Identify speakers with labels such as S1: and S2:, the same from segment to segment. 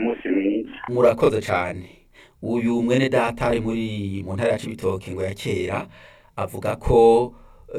S1: umunsi mwiza
S2: murakoze cyane uyu mwene data ari muri mu ntara ya Cibitoke ngo ya kera avuga ko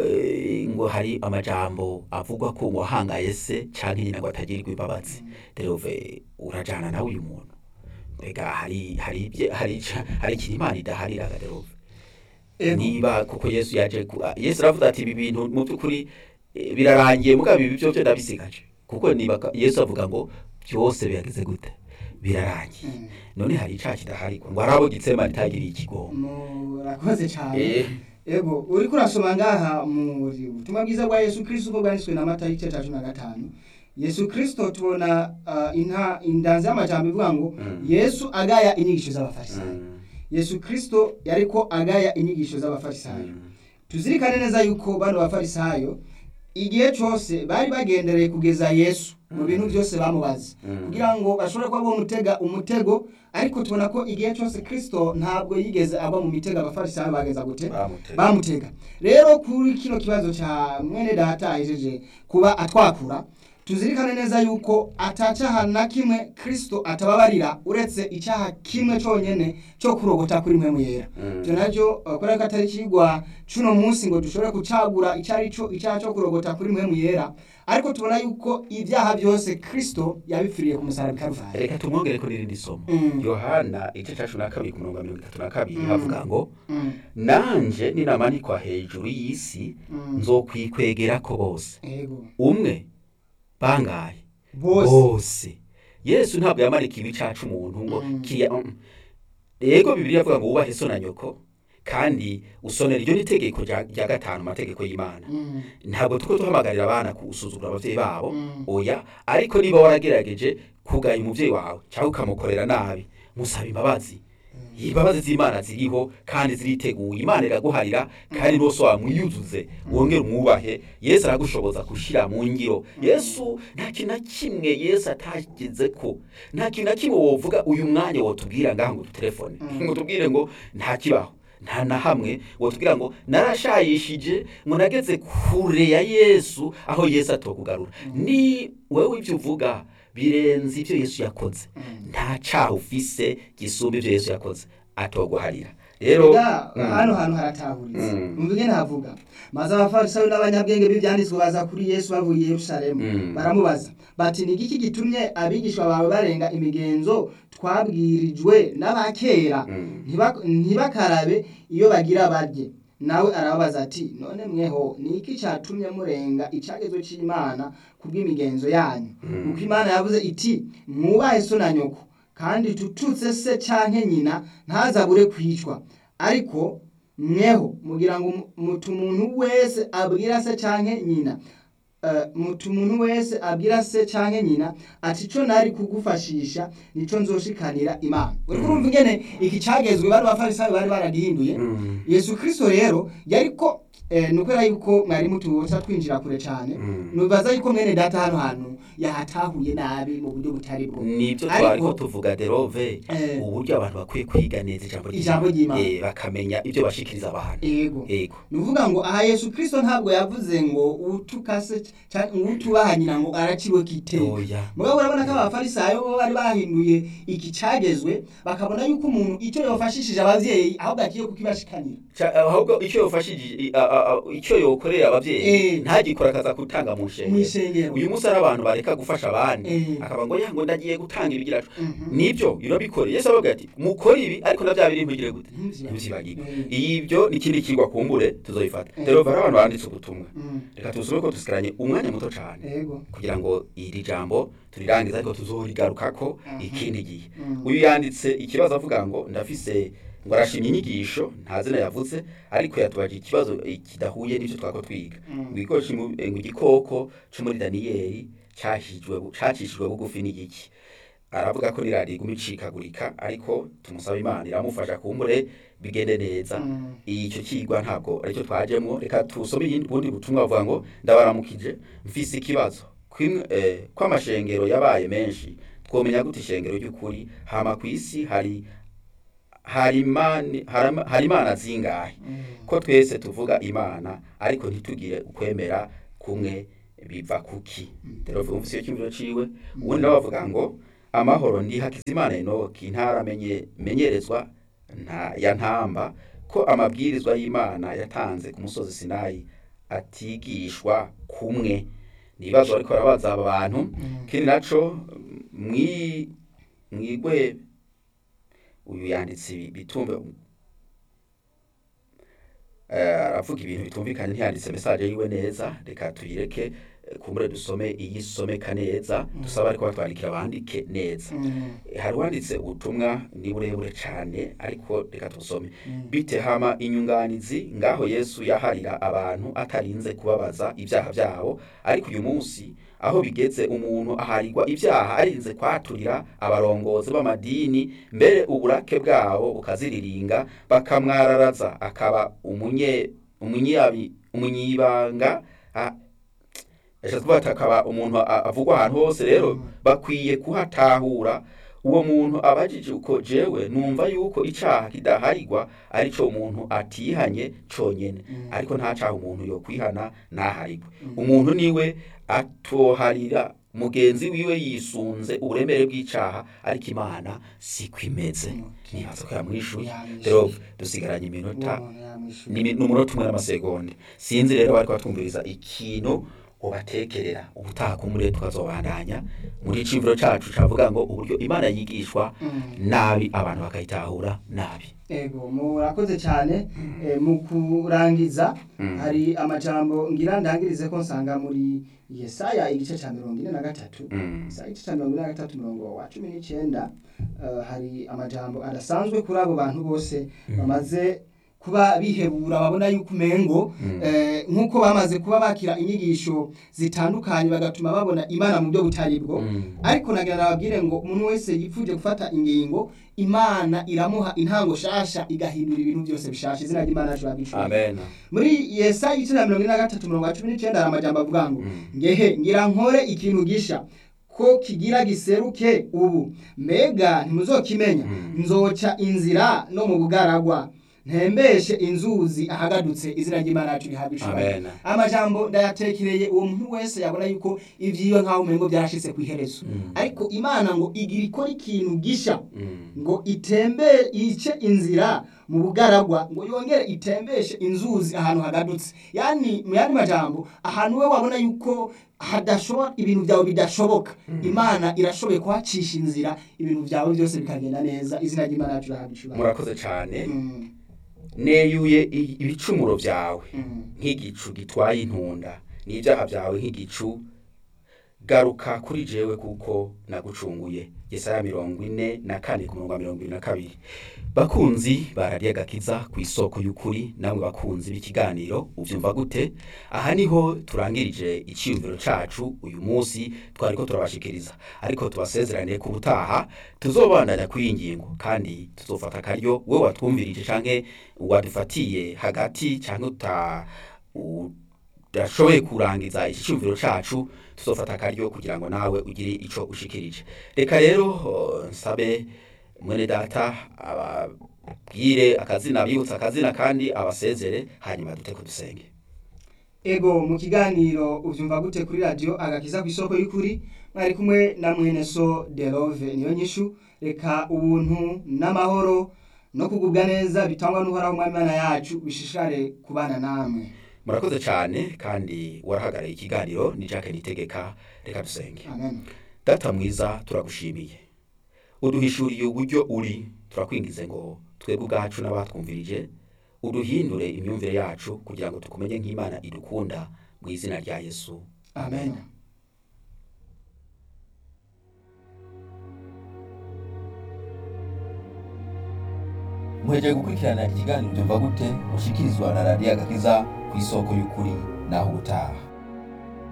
S2: eh, ngo hari amajambo avugwa ko ngo wahangaye se canke nyina ngo atagirirwa imbabazi derove urajana nawe uyu muntu mbega hari hari ibye- hari ica- hari ikintu imana idahariraga derove
S3: Ego.
S2: niba kuko yesu yaje ku- ah, yesu aravuga ati ibi bintu mu by'ukuri eh, birarangiye mugabo ibi byo byo ndabisigaje kuko niba ka- yesu avuga ngo byose bihageze gute birarangiye
S3: Mm.
S2: none hari icaha kidaharigwa ngo arabo gitsema ritagiriye ikigongo
S3: murakoze cyane
S2: Eh.
S3: ego uriko urasoma ngaha mu butumwa bwiza bwa yesu kristo uko bwanditswe na mata igice cya cumi na gatanu yesu kristo tubona uh, inta indanzi y'amajambo ivuga ngo
S2: Mm.
S3: yesu agaya inyigisho z'abafarisayo
S2: Mm,
S3: yesu kristo yariko agaya inyigisho z'abafarisayo
S2: mm,
S3: tuzirikane neza yuko bano bafarisayo igihe cyose bari bagendereye kugeza yesu mu bintu byose bamubaza
S2: Mm.
S3: kugira ngo bashobore kuba bamutega umutego ariko tubona ko igihe cyose kristo ntabwo yigeze agwa mu mitego abafarisayo bageza gute
S2: bamutega.
S3: bamutega rero kuri kino kibazo cya mwene data ahejeje kuba atwakura tuzirikane neza yuko atacaha na kimwe kristo atababarira uretse icyaha kimwe cyonyine cyo kurogota kuri mpemu yera
S2: Mm.
S3: ibyo nabyo uh, kubera ko atari kigwa cuno munsi ngo dushobore gucagura icyo ari cyo icyaha cyo kurogota kuri mpemu yera ariko tubona yuko ibyaha byose kristo yabipfiriye ku musaraba i karuvari
S2: reka tumwongere ko n'irindi somo
S3: Mm.
S2: yohana igice cya cumi na kabiri ku murongo wa mirongo itatu na kabiri
S3: Mm.
S2: havuga ngo
S3: Mm,
S2: nanje ninamanikwa hejuru y'isi
S3: mm.
S2: nzokwikwegerako bose
S3: ego
S2: umwe bangaye
S3: bose
S2: bose yesu ntabwo yamarika ibicacu umuntu ngo
S3: Mm.
S2: kiya mm. yego bibiri yavuga ngo wubahe so na nyoko kandi usonera iryo n'itegeko rya rya gatanu mu mategeko y'imana
S3: Mm,
S2: ntabwo tuko duhamagarira abana gusuzugura abavyeyi babo
S3: Mm.
S2: oya ariko niba waragerageje kugaya umuvyeyi wawe cyangwa ukamukorera nabi musaba imbabazi imbabazi z'imana ziriho kandi ziriteguye imana iraguharira kandi n'uwose wamwiyuzuze wongere umwubahe yesu aragushoboza gushyira mu ngiro yesu nta kintu na kimwe yesu atageze ko nta kintu na kimwe wovuga uyu mwanya wotubwira ngaha ngo dutelefone
S3: Mm.
S2: ngo tubwire ngo nta kibaho nta na hamwe wotubwira ngo narashayishije ngo nageze kure ya yesu aho yesu atokugarura ni wewe ibyo uvuga birenze ibyo yesu yakoze
S3: mm.
S2: nta caha ufise gisumba ibyo yesu yakoze atoguharira rero
S3: Ega,
S2: mm,
S3: hano hantu haratahuritse
S2: Mm.
S3: umva ingene havuga maze abafarisayo n'abanyabwenge b'ibyanditswe baza kuri yesu bavuye i yerusalemu
S2: Mm.
S3: baramubaza bati ni igiki gitumye abigishwa bawe barenga imigenzo twabwirijwe n'abakera
S2: Mm.
S3: Ntiba- ntibakarabe iyo bagira barye nawe arababaza ati none mweho ni iki cyatumye murenga icyagezo cy'imana ku bw'imigenzo yanyu
S2: Mm.
S3: kuko imana yavuze iti mwubahe so na nyoko kandi tututse se canke nyina ntazabure kwicwa ariko mweho mugira ngo mu- mutu umuntu wese abwira se canke nyina eh, mutu umuntu wese abwira se canke nyina ati ico nari kugufashisha nico nzoshikanira imana uriko urumva ingene iki cagezwe bari bafarisayo bari baragihinduye
S2: Mm.
S3: yesu kristo rero yariko eh, ni ukubera yuko mwari mutubuza twinjira kure cyane
S2: Mm.
S3: nubaza yuko mwene data hano hantu yahatahuye nabi mu buryo butari bwo
S2: nibyo
S3: Ariko-
S2: twariko tuvuga derove
S3: Eh.
S2: uburyo abantu bakwiye kwiga neza ijambo
S3: Ijambo ry'Imana.
S2: Eh, bakamenya ibyo bashikiriza abantu
S3: ego
S2: yego
S3: ni ukuvuga ngo aha yesu kristo ntabwo yavuze ngo utukase cyangwa utubaha nyina ngo araciwe kiteka
S2: oya
S3: mugabo urabona ko abafarisayo bo bari bahinduye iki cagezwe bakabona yuko umuntu icyo yofashishije abavyeyi ahubwo agiye kukibashikanira
S2: Ca- ahubwo icyo yofashije i- a- a- a- icyo yokorera abavyeyi
S3: Eh.
S2: ntagikora akaza gutanga mu
S3: mu
S2: nshengero
S3: isengero
S2: uyu munsi ari abantu bareka gufasha abandi
S3: Eh.
S2: akaba ngo ya ngo ndagiye gutanga ibigiracu
S3: Mhm.
S2: nibyo irabikore yesu avuga ati mukore ibi ariko na bya biri ntugire gute
S3: Ntibyibagirwe.
S2: ntibyibagirwe
S3: Eh.
S2: ibyo ni ikindi kigwa kumbure tuzoyifata
S3: Eh.
S2: rero bari abantu banditse ubutumwa
S3: Mm.
S2: reka tusome ko dusigaranye umwanya muto cyane
S3: ego
S2: kugira ngo iri jambo turirangize ariko tuzorigarukako
S3: Mhm.
S2: ikindi gihe
S3: Mm.
S2: uyu yanditse ikibazo avuga ngo ndafise ngo arashimye inyigisho nta zina yavuze ariko yatubaje ikibazo eh, kidahuye n'ibyo twako twiga
S3: Mm.
S2: ngo igikoresho mu- eh, ngo igikoko cyo muri daniyeli cyahijwe bu- cacishijwe bugufi n'igiki aravuga ko niradiyo iguma icikagurika ariko tumusaba imana iramufasha kumbure bigende neza
S3: Mm.
S2: icyo kigwa ntabwo aricyo twajemo reka tusome iyindi bundi butumwa bavuga ngo ndabaramukije mfise ikibazo Kwimwe- eh, ko amashengero yabaye menshi twomenya gute ishengero ry'ukuri hama ku isi hari hari imani- harama- hari imana zingahe
S3: Mm.
S2: ko twese tuvuga imana ariko ntitugire ukwemera kumwe biva kuki rero umvise iyo cyumviro ciwe ubundi nawe bavuga ngo amahoro ndi hakizimana enoki ntaramenye menyerezwa nta ya ntamba ko amabwirizwa y'imana yatanze ku musozi sinayi atigishwa kumwe nibazo ariko arabaza aba bantu kindi naco mwi mwigwe uyu yanditse ibi- bitumbe Eh, aravuga ibintu bitumvikanye ntiyanditse message yiwe neza reka tuyireke eh, kumbure dusome iyisomeka neza dusaba ariko batwandikira bandike neza hari uwanditse ubutumwa ni burebure cyane ariko reka tusome bite hama inyunganizi ngaho yesu yaharira abantu atarinze kubabaza ibyaha byabo ariko uyu munsi aho bigeze umuntu aharirwa ibyaha arinze kwaturira abarongozi b'amadini mbere uburake bwabo bukaziriringa bakamwararaza akaba umunye umunyabi umunyibanga a- yashatse kuvuga ati akaba umuntu a- avugwa ahantu hose rero bakwiye kuhatahura uwo muntu abajije uko jewe numva yuko icaha kidaharirwa arico umuntu atihanye conyene ariko nta caha umuntu yo kwihana naharirwe umuntu niwe atoharira mugenzi wiwe yisunze uburemere bw'icaha ariko imana siko imeze
S3: Okay.
S2: nibaza ko yamwishuye
S3: Yamwishuye.
S2: rero dusigaranye iminota ni n'umunota umwe n'amasegonda sinzi rero bariko batwumviriza ikintu ubatekerera ubutaha kumure tukazobandanya muri iciyumviro cacu cavuga ngo uburyo imana yigishwa nabi abantu bakayitahura nabi
S3: ego murakoze cyane eh, mu kurangiza
S2: Mm.
S3: hari amajambo ngira ndangirize ko nsanga muri yesaya igice cya mirongo ine na gatatu
S2: Mm.
S3: yesaya igice cya mirongo ine na gatatu umurongo wa cumi n'icyenda eh, hari amajambo adasanzwe kuri abo bantu bose bamaze kuba bihebura babona yuko umengo
S2: Mm.
S3: eh, nk'uko bamaze kuba bakira inyigisho zitandukanye bagatuma babona imana mu buryo butari bwo
S2: Mm.
S3: ariko nagira nababwire ngo umuntu wese yipfuje gufata ingingo imana iramuha intango shasha igahindura ibintu byose bishasha izina ry'imana yacu rabishura
S2: amen
S3: muri yesaya igice cya mirongo ine na gatatu mirongo cumi n'icyenda hari amajambo avuga ngo
S2: Mm.
S3: ngehe ngira nkore ikintu gisha ko kigira giseruke ubu mbega ntimuzokimenya
S2: Mm.
S3: nzoca inzira no mu bugaragwa ntembeshe inzuzi ahagadutse izina ry'imana yacu rihabwa icubahiro
S2: Amen.
S3: amajambo ndayatekereye uwo muntu wese yabona yuko ivyiwe nk'aho umengo byarashitse ku iherezo
S2: Mm.
S3: ariko imana ngo igira ikora ikintu gisha
S2: Mm.
S3: ngo itembe ice inzira mu bugaragwa ngo yongere itembeshe inzuzi ahantu hagadutse yani mu yandi majambo ahantu we wabona yuko hadashoboka ibintu byawe bidashoboka imana irashoboye kuhacisha inzira ibintu byawe byose bikagenda neza izina ry'imana yacu irahabwa icubahiro
S2: murakoze cane
S3: Mm,
S2: neyuye i- ibicumuro vyawe
S3: mm.
S2: nk'igicu gitwaye intunda n'ibyaha byawe nk'igicu garuka kuri jewe kuko nagucunguye yesaya mirongo ine na kane ku murongo wa mirongo ibiri na kabiri bakunzi barariye agakiza ku isoko y'ukuri namwe bakunzi b'ikiganiro uvyumva gute aha niho turangirije iciyumviro cacu uyu munsi twariko turabashikiriza ariko tubasezeraniye ku butaha tuzobandanya kuri iyi ngingo kandi tuzofata akaryo we watwumvirije canke wadufatiye hagati canke uta udashoboye kurangiza iki cyumviro cacu tuzofata akaryo kugira ngo nawe ugire ico ushikirije reka rero oh, nsabe mwene data ababwire akazina abibutsa akazina kandi abasezere hanyuma duteko dusenge
S3: ego mu kiganiro uvyumva gute kuri radio agakiza ku isoko y'ukuri mwari kumwe na mwene so derove niyo nyishu reka ubuntu n'amahoro no kugubwa neza bitangwa n'uhoraho umwami Imana yacu bishishare kubana namwe
S2: murakoze cyane kandi warahagarariye ikiganiro ni Jacques Nitegeka reka dusenge
S3: amen
S2: data mwiza turagushimiye uduhishuriye uburyo uri turakwingize ngo twebwe ubwacu n'abatwumvirije uduhindure imyumvire yacu kugira ngo tukumenye nk'imana idukunda mu izina rya yesu
S3: amen
S2: muhejeje gukurikirana ikiganiro byumva gute mushikirizwa na radiyo agakiza ku isoko y'ukuri naho ubutaha